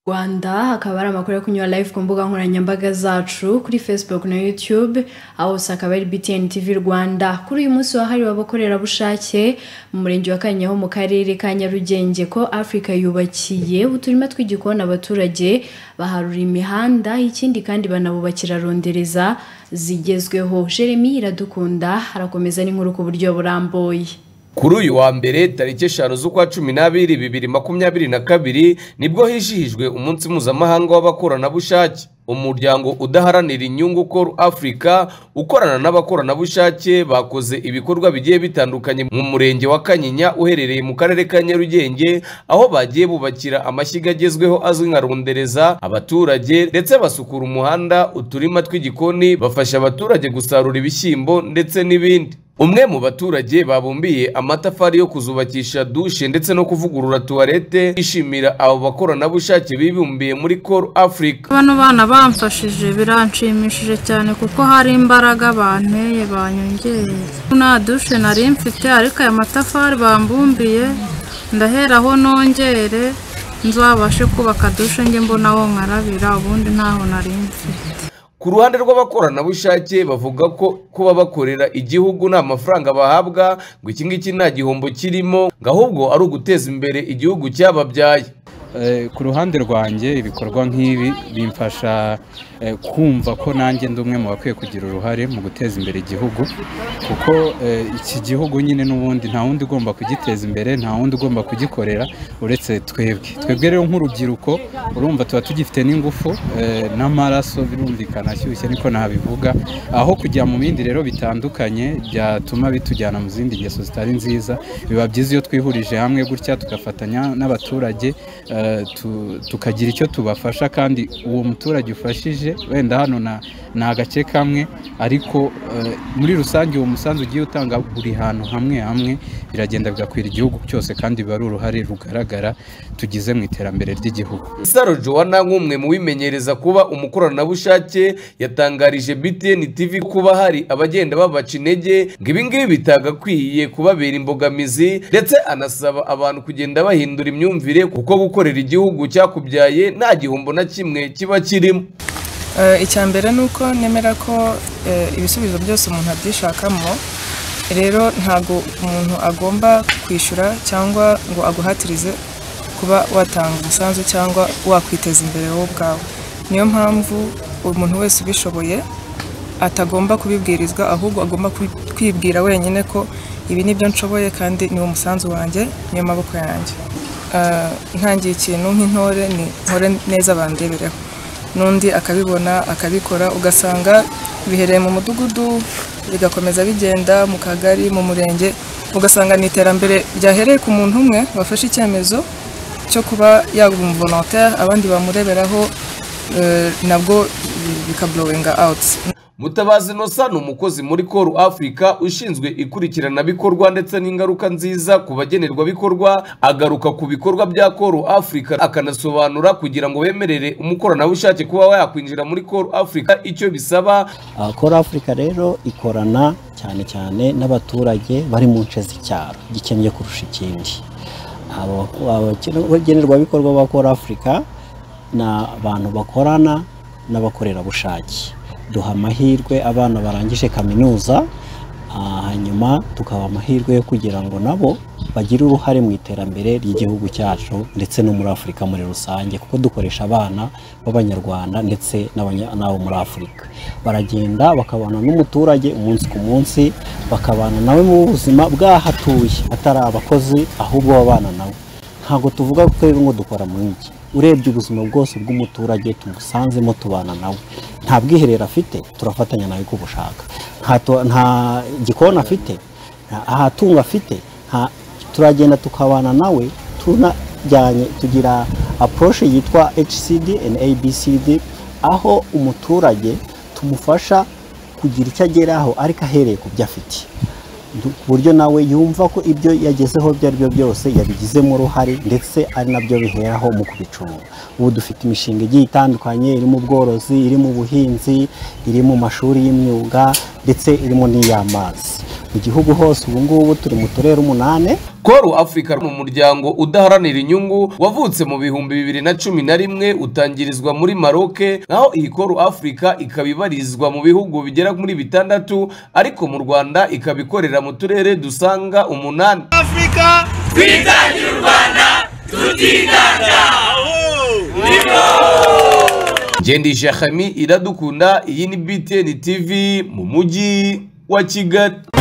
Rwanda hakaba hari amakuru yo kunyura live ku mbuga nkoranyambaga zacu kuri Facebook na YouTube aho hose akaba ari BTN TV Rwanda kuri uyu munsi wahariwe abakorerabushake mu murenge wa Kanyaho mu karere ka Nyarugenge ko Africa yubakiye uturima tw'igikoni abaturage baharura imihanda ikindi kandi banabubakira rondereza zigezweho Jeremy Iradukunda arakomeza n'inkuru ku buryo burambuye Kuri uyu wa mbere tariki eshanu z'ukwa cumi n'abiri bibiri makumyabiri na kabiri nibwo hizihijwe umunsi mpuzamahanga w'abakoranabushake umuryango udaharanira inyungu Call Africa ukorana n'abakoranabushake bakoze ibikorwa bigiye bitandukanye mu murenge wa Kanyinya uherereye mu karere ka Nyarugenge aho bagiye bubakira amashyiga agezweho azwi nka rondereza abaturage ndetse basukura umuhanda uturima tw'igikoni bafasha abaturage gusarura ibishyimbo ndetse n'ibindi umwe mu baturage babumbiye amatafari yo kuzubakisha dushe ndetse no kuvugurura tuwarete yishimira abo bakoranabushake bibumbiye muri Call Africa bano bana bamfashije biranshimishije cyane kuko hari imbaraga banteye banyongeye nta dushe nari mfite ariko aya matafari bambumbiye ndaheraho nongere nzabashe kubaka dushe njye mbonaho nkarabira ubundi ntaho nari mfite ku ruhande rw'abakoranabushake bavuga ko kuba bakorera igihugu nta mafaranga bahabwa ngo iki ngiki nta gihombo kirimo ngo ahubwo ari uguteza imbere igihugu cyababyaye Eh, ku ruhande rwanjye ibikorwa nk'ibi bimfasha eh, kumva ko nanjye ndi umwe mu bakwiye kugira uruhare mu guteza imbere igihugu kuko eh, iki gihugu nyine n'ubundi nta wundi ugomba kugiteza imbere nta wundi ugomba kugikorera uretse twebwe twebwe rero nk'urubyiruko urumva tuba tugifite n'ingufu eh, n'amaraso birumvikana ashyushye niko nabivuga aho kujya mu bindi rero bitandukanye byatuma bitujyana mu zindi ngeso zitari nziza biba byiza iyo twihurije hamwe gutya tugafatanya n'abaturage eh, tu- tukagira icyo tubafasha kandi uwo muturage ufashije wenda hano na- ni agace kamwe ariko eh, muri rusange uwo musanzu ugiye utanga buri hantu hamwe hamwe biragenda bigakwira igihugu cyose kandi biba ari uruhare rugaragara tugize mu iterambere ry'igihugu Saro Joanna nk'umwe mu bimenyereza kuba umukoranabushake yatangarije BTN TV kuba hari abagenda babaca intege ngo ibi ngibi bitagakwiye kubabera imbogamizi ndetse anasaba abantu kugenda bahindura imyumvire kuko gukorera igihugu cyakubyaye nta gihombo na kimwe kiba kirimo Eh, icya mbere ni uko nemera ko eh, ibisubizo byose umuntu abyishakamo rero ntabwo umuntu agomba kwishyura cyangwa ngo aguhatirize kuba watanga umusanzu cyangwa wakwiteza imbere wowe ubwawe niyo mpamvu umuntu wese ubishoboye atagomba kubibwirizwa ahubwo agomba kwi- kwibwira wenyine ko ibi ni byo nshoboye kandi ni umusanzu wanjye niyo maboko yanjye Ah, ntangiye ikintu nk'intore ni ntore neza bandebereho n'undi akabibona akabikora ugasanga bihereye mu mudugudu bigakomeza bigenda mu kagari mu murenge ugasanga ni iterambere ryahereye ku muntu umwe wafashe icyemezo cyo kuba yaba umuvolontaire abandi bamureberaho eh, nabwo bikablowinga awuti Mutabazi Nosa ni umukozi muri Call Africa ushinzwe ikurikiranabikorwa ndetse n'ingaruka nziza ku bagenerwabikorwa agaruka ku bikorwa bya Call Africa akanasobanura kugira ngo bemerere umukoranabushake kuba yakwinjira muri Call Africa icyo bisaba Kora Afurika rero ikorana cyane cyane n'abaturage bari mu nce z'icyaro gikennye kurusha ikindi Abo bako- abagenerwabikorwa ba Kora Afurika ni abantu bakorana n'abakorerabushake duha amahirwe abana barangije kaminuza ah, hanyuma tukabaha amahirwe yo kugira ngo nabo bagire uruhare mu iterambere ry'igihugu cyacu ndetse no muri Afurika muri rusange kuko dukoresha abana b'abanyarwanda ndetse n'abanya- n'abo muri Afurika baragenda bakabana n'umuturage umunsi ku munsi bakabana nawe mu buzima bw'ahatuye atari abakozi ahubwo babana nawe ntabwo tuvuga ko rero ngo dukora mu mujyi urebye ubuzima bwose bw'umuturage tumusanzemo tubana nawe nta bwiherero afite turafatanya nawe uko ubushaka nta tu- nta gikoni afite nta- nta tungo afite nta- turagenda tukabana nawe tunajyanye tugira approche yitwa HCD and ABCD aho umuturage tumufasha kugira icyo ageraho ariko ahereye ku byo afite Du- ku buryo nawe yumva ko ibyo yagezeho ibyo ari byo byose yabigizemo uruhare ndetse ari nabyo biheraho mu kubicunga ubu dufite imishinga igiye itandukanye iri mu bworozi iri mu buhinzi iri mu mashuri y'imyuga ndetse irimo n'iy'amazi mu gihugu hose ubu ngubu turi mu turere umunani koru afurika ni umuryango udaharanira inyungu wavutse mu bihumbi bibiri na cumi na rimwe utangirizwa muri maroke naho iyi koru afurika ikaba ibarizwa mu bihugu bigera muri bitandatu ariko mu rwanda ikaba ikorera mu turere dusanga umunani afurika twitangira u rwanda tutiganda ngendisha hami iradukunda iyi ni btn tv mu mujyi wa kigali